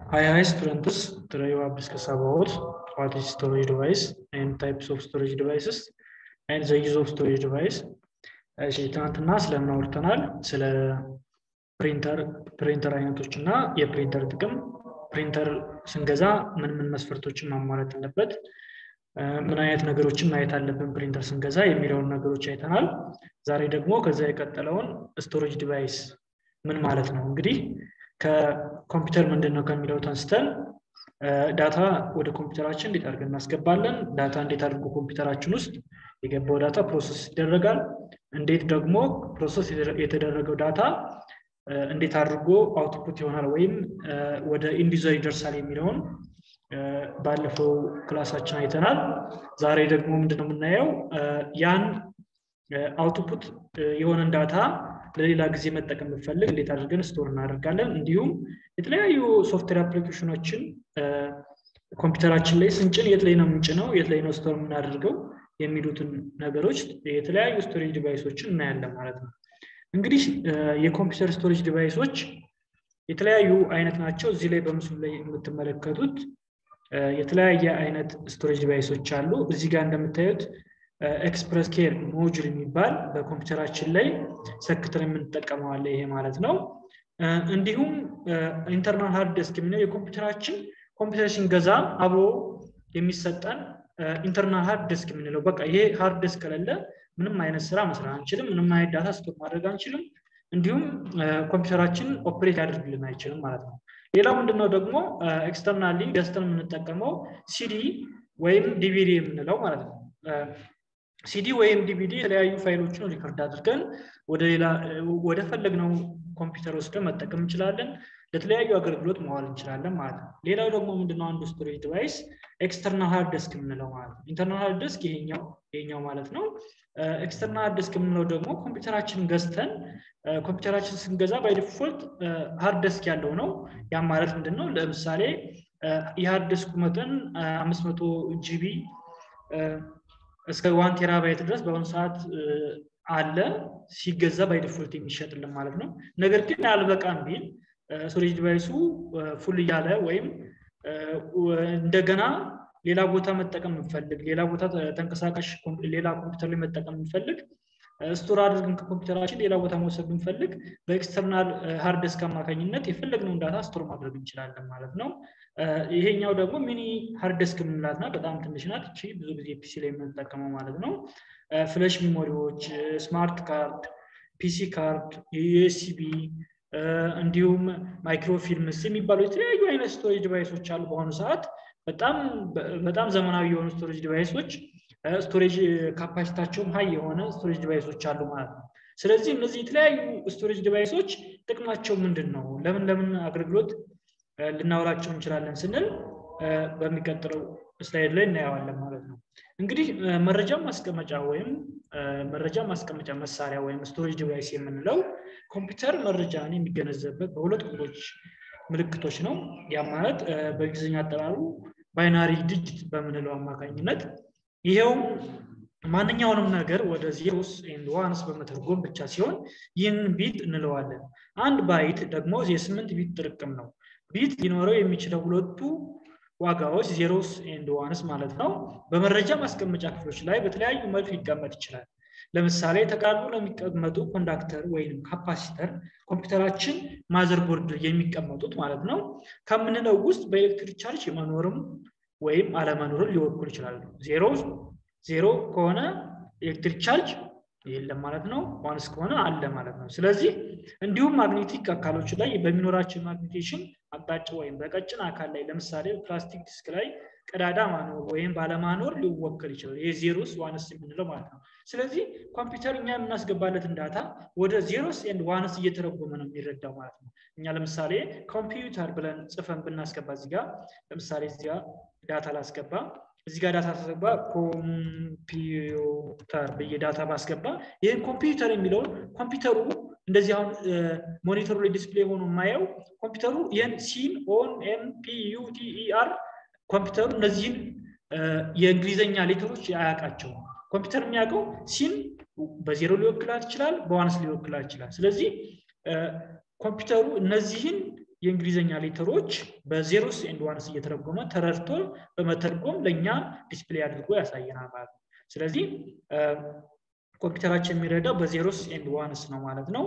Hi, hi students. Today we have discussed about what is storage device and types of storage devices and the use of storage device. እሺ ትናንትና ስለምን አውርተናል? ስለ ፕሪንተር ፕሪንተር አይነቶች እና የፕሪንተር ጥቅም፣ ፕሪንተር ስንገዛ ምን ምን መስፈርቶችን ማሟላት አለበት፣ ምን አይነት ነገሮችን ማየት አለብን ፕሪንተር ስንገዛ የሚለውን ነገሮች አይተናል። ዛሬ ደግሞ ከዛ የቀጠለውን ስቶሬጅ ዲቫይስ ምን ማለት ነው? እንግዲህ ከኮምፒውተር ምንድን ነው ከሚለው ተንስተን ዳታ ወደ ኮምፒውተራችን እንዴት አድርገን እናስገባለን፣ ዳታ እንዴት አድርጎ ኮምፒውተራችን ውስጥ የገባው ዳታ ፕሮሰስ ይደረጋል፣ እንዴት ደግሞ ፕሮሰስ የተደረገው ዳታ እንዴት አድርጎ አውትፑት ይሆናል ወይም ወደ ኢንዲዘር ይደርሳል የሚለውን ባለፈው ክላሳችን አይተናል። ዛሬ ደግሞ ምንድነው የምናየው ያን አውትፑት የሆነን ዳታ ለሌላ ጊዜ መጠቀም ብንፈልግ እንዴት አድርገን ስቶር እናደርጋለን፣ እንዲሁም የተለያዩ ሶፍትዌር አፕሊኬሽኖችን ኮምፒውተራችን ላይ ስንጭን የት ላይ ነው የምንጭነው፣ የት ላይ ነው ስቶር የምናደርገው የሚሉትን ነገሮች የተለያዩ ስቶሬጅ ዲቫይሶችን እናያለን ማለት ነው። እንግዲህ የኮምፒውተር ስቶሬጅ ዲቫይሶች የተለያዩ አይነት ናቸው። እዚህ ላይ በምስሉ ላይ የምትመለከቱት የተለያየ አይነት ስቶሬጅ ዲቫይሶች አሉ። እዚህ ጋር እንደምታዩት ኤክስፕረስ ኬር ሞጁል የሚባል በኮምፒውተራችን ላይ ሰክተን የምንጠቀመው አለ። ይሄ ማለት ነው። እንዲሁም ኢንተርናል ሃርድ ዲስክ የሚለው የኮምፒውተራችን ኮምፒውተር ስንገዛ አብሮ የሚሰጠን ኢንተርናል ሃርድ ዲስክ የምንለው በቃ ይሄ ሃርድ ዲስክ ከሌለ ምንም አይነት ስራ መስራት አንችልም፣ ምንም አይነት ዳታ ስቶር ማድረግ አንችልም፣ እንዲሁም ኮምፒውተራችን ኦፕሬት ያደርግልን አይችልም ማለት ነው። ሌላው ምንድነው ደግሞ ኤክስተርናሊ ገዝተን የምንጠቀመው ሲዲ ወይም ዲቪዲ የምንለው ማለት ነው። ሲዲ ወይም ዲቪዲ የተለያዩ ፋይሎችን ሪከርድ አድርገን ወደ ሌላ ወደ ፈለግነው ኮምፒውተር ወስደን መጠቀም እንችላለን። ለተለያዩ አገልግሎት መዋል እንችላለን ማለት ነው። ሌላው ደግሞ ምንድነው አንዱ ስቶሬጅ ዲቫይስ ኤክስተርናል ሃርድ ዲስክ የምንለው ማለት ነው። ኢንተርናል ሃርድ ዲስክ ይሄኛው ይሄኛው ማለት ነው። ኤክስተርናል ሃርድ ዲስክ የምንለው ደግሞ ኮምፒውተራችንን ገዝተን ኮምፒውተራችን ስንገዛ ባይ ዲፎልት ሃርድ ዲስክ ያለው ነው። ያም ማለት ምንድን ነው? ለምሳሌ የሃርድ ዲስኩ መጠን አምስት መቶ ጂቢ እስከ ዋን ቴራባይት ድረስ በአሁኑ ሰዓት አለ ሲገዛ ባይ ዲፎልት የሚሸጥልን ማለት ነው። ነገር ግን አልበቃም ቢል ስቶሬጅ ዲቫይሱ ፉል እያለ ወይም እንደገና ሌላ ቦታ መጠቀም የምንፈልግ ሌላ ቦታ ተንቀሳቃሽ ሌላ ኮምፒውተር ላይ መጠቀም የምንፈልግ ስቶር አድርገን ከኮምፒውተራችን ሌላ ቦታ መውሰድ ብንፈልግ በኤክስተርናል ሃርድ ዲስክ አማካኝነት የፈለግነውን ዳታ ስቶር ማድረግ እንችላለን ማለት ነው። ይሄኛው ደግሞ ሚኒ ሃርድ ዲስክ የምንላት ናት። በጣም ትንሽ ናት። እቺ ብዙ ጊዜ ፒሲ ላይ የምንጠቀመው ማለት ነው። ፍለሽ ሚሞሪዎች፣ ስማርት ካርድ፣ ፒሲ ካርድ፣ ዩኤስቢ እንዲሁም ማይክሮፊልምስ የሚባሉ የተለያዩ አይነት ስቶሬጅ ዲቫይሶች አሉ። በአሁኑ ሰዓት በጣም በጣም ዘመናዊ የሆኑ ስቶሬጅ ዲቫይሶች ስቶሬጅ ካፓሲታቸውም ሀይ የሆነ ስቶሬጅ ዲቫይሶች አሉ ማለት ነው። ስለዚህ እነዚህ የተለያዩ ስቶሬጅ ዲቫይሶች ጥቅማቸው ምንድን ነው? ለምን ለምን አገልግሎት ልናውላቸው እንችላለን ስንል በሚቀጥለው ስላይድ ላይ እናየዋለን ማለት ነው። እንግዲህ መረጃ ማስቀመጫ ወይም መረጃ ማስቀመጫ መሳሪያ ወይም ስቶሬጅ ዲቫይስ የምንለው ኮምፒውተር መረጃን የሚገነዘብበት በሁለት ቁጥሮች ምልክቶች ነው። ያ ማለት በእንግሊዝኛ አጠራሩ ባይናሪ ዲጂት በምንለው አማካኝነት ይሄውም ማንኛውንም ነገር ወደ ዜሮስ ኤንድ ዋንስ በመተርጎም ብቻ ሲሆን ይህን ቢት እንለዋለን። አንድ ባይት ደግሞ የስምንት ቢት ጥርቅም ነው። ቢት ሊኖረው የሚችለው ሁለቱ ዋጋዎች ዜሮስ ኤንድ ዋንስ ማለት ነው። በመረጃ ማስቀመጫ ክፍሎች ላይ በተለያዩ መልክ ሊቀመጥ ይችላል። ለምሳሌ ተቃርቦ ለሚቀመጡ ኮንዳክተር ወይም ካፓሲተር ኮምፒውተራችን ማዘርቦርድ የሚቀመጡት ማለት ነው ከምንለው ውስጥ በኤሌክትሪክ ቻርጅ መኖርም ወይም አለመኖርን ሊወክሉ ይችላሉ። ዜሮ ዜሮ ከሆነ ኤሌክትሪክ ቻርጅ የለም ማለት ነው። ዋንስ ከሆነ አለ ማለት ነው። ስለዚህ እንዲሁም ማግኔቲክ አካሎች ላይ በሚኖራቸው ማግኔቴሽን አቅጣጫ ወይም በቀጭን አካል ላይ ለምሳሌ ፕላስቲክ ዲስክ ላይ ቀዳዳ ማኖር ወይም ባለማኖር ሊወከል ይችላል። ይሄ ዜሮስ ዋንስ የምንለው ማለት ነው። ስለዚህ ኮምፒውተር እኛ የምናስገባለትን ዳታ ወደ ዜሮስ ኤንድ ዋንስ እየተረጎመ ነው የሚረዳው ማለት ነው። እኛ ለምሳሌ ኮምፒውተር ብለን ጽፈን ብናስገባ እዚህ ጋር ለምሳሌ እዚህ ጋር ዳታ ላስገባ እዚህ ጋር ዳታ ተሰባ ኮምፒውተር ብዬ ዳታ ባስገባ ይህን ኮምፒውተር የሚለውን ኮምፒውተሩ እንደዚህ አሁን ሞኒተሩ ላይ ዲስፕሌይ ሆኖ የማየው ኮምፒውተሩ ይህን ሲን ኦን ኤም ፒ ዩ ቲ ኢ አር ኮምፒውተሩ እነዚህን የእንግሊዝኛ ሌተሮች አያውቃቸውም። ኮምፒውተር የሚያውቀው ሲን በዜሮ ሊወክላት ይችላል፣ በዋንስ ሊወክላት ይችላል። ስለዚህ ኮምፒውተሩ እነዚህን የእንግሊዝኛ ሌተሮች በዜሮስ ኤንድ ዋንስ እየተረጎመ ተረድቶ በመተርጎም ለእኛ ዲስፕሌይ አድርጎ ያሳየናል ማለት ነው። ስለዚህ ኮምፒውተራችን የሚረዳው በዜሮስ ኤንድ ዋንስ ነው ማለት ነው።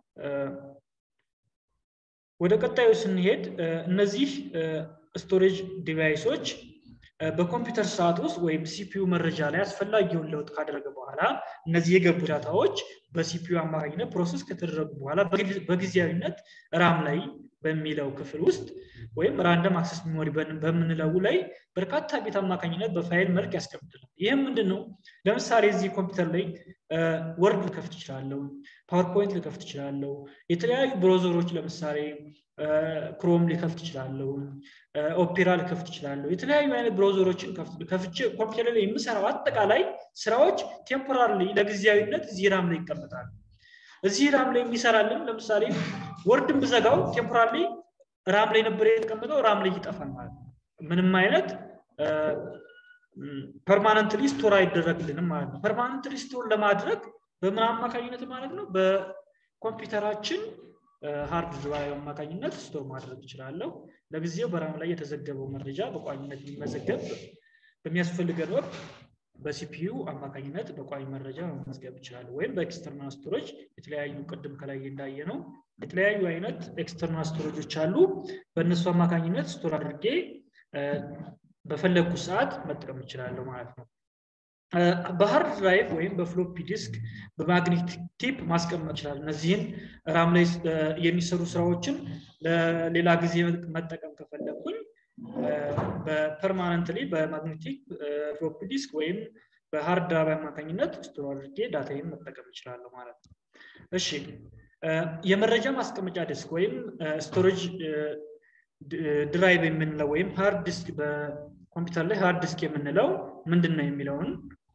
ወደ ቀጣዩ ስንሄድ እነዚህ ስቶሬጅ ዲቫይሶች በኮምፒውተር ሰዓት ውስጥ ወይም ሲፒዩ መረጃ ላይ አስፈላጊውን ለውጥ ካደረገ በኋላ እነዚህ የገቡ ዳታዎች በሲፒዩ አማካኝነት ፕሮሰስ ከተደረጉ በኋላ በጊዜያዊነት ራም ላይ በሚለው ክፍል ውስጥ ወይም ራንደም አክሰስ ሚሞሪ በምንለው ላይ በርካታ ቤት አማካኝነት በፋይል መልክ ያስቀምጥልናል። ይህም ምንድን ነው? ለምሳሌ እዚህ ኮምፒውተር ላይ ወርድ ልከፍት እችላለሁ፣ ፓወርፖይንት ልከፍት እችላለሁ፣ የተለያዩ ብሮዘሮች ለምሳሌ ክሮም ሊከፍት እችላለሁ፣ ኦፔራ ልከፍት እችላለሁ። የተለያዩ አይነት ብሮዘሮችን ከፍቼ ኮምፒውተር ላይ የምሰራው አጠቃላይ ስራዎች ቴምፖራሪ ለጊዜያዊነት እዚህ ራም ላይ ይቀመጣሉ። እዚህ ራም ላይ የሚሰራልን ለምሳሌ ወርድን ብዘጋው ቴምፖራሪ ራም ላይ ነበር የተቀመጠው፣ ራም ላይ ይጠፋል ማለት ነው። ምንም አይነት ፐርማነንትሊ ስቶር አይደረግልንም ማለት ነው። ፐርማነንትሊ ስቶር ለማድረግ በምን አማካኝነት ማለት ነው? በኮምፒውተራችን ሃርድ ድራይቭ አማካኝነት ስቶር ማድረግ እችላለሁ። ለጊዜው በራም ላይ የተዘገበው መረጃ በቋሚነት የሚመዘገብ በሚያስፈልገን ወቅት በሲፒዩ አማካኝነት በቋሚ መረጃ መመዝገብ ይችላል። ወይም በኤክስተርናል ስቶሬጅ የተለያዩ ቅድም ከላይ እንዳየ ነው የተለያዩ አይነት ኤክስተርናል ስቶሬጆች አሉ። በእነሱ አማካኝነት ስቶር አድርጌ በፈለግኩ ሰዓት መጠቀም እችላለሁ ማለት ነው። በሃርድ ድራይቭ ወይም በፍሎፒ ዲስክ በማግኔቲክ ቲፕ ማስቀመጥ ይችላል። እነዚህን ራም ላይ የሚሰሩ ስራዎችን ለሌላ ጊዜ መጠቀም ከፈለግኩኝ በፐርማነንትሊ በማግኔቲክ ፍሎፒ ዲስክ ወይም በሃርድ ድራይቭ አማካኝነት ስቶር አድርጌ ዳታዬን መጠቀም እችላለሁ ማለት ነው። እሺ የመረጃ ማስቀመጫ ዲስክ ወይም ስቶሬጅ ድራይቭ የምንለው ወይም ሃርድ ዲስክ በኮምፒውተር ላይ ሃርድ ዲስክ የምንለው ምንድን ነው የሚለውን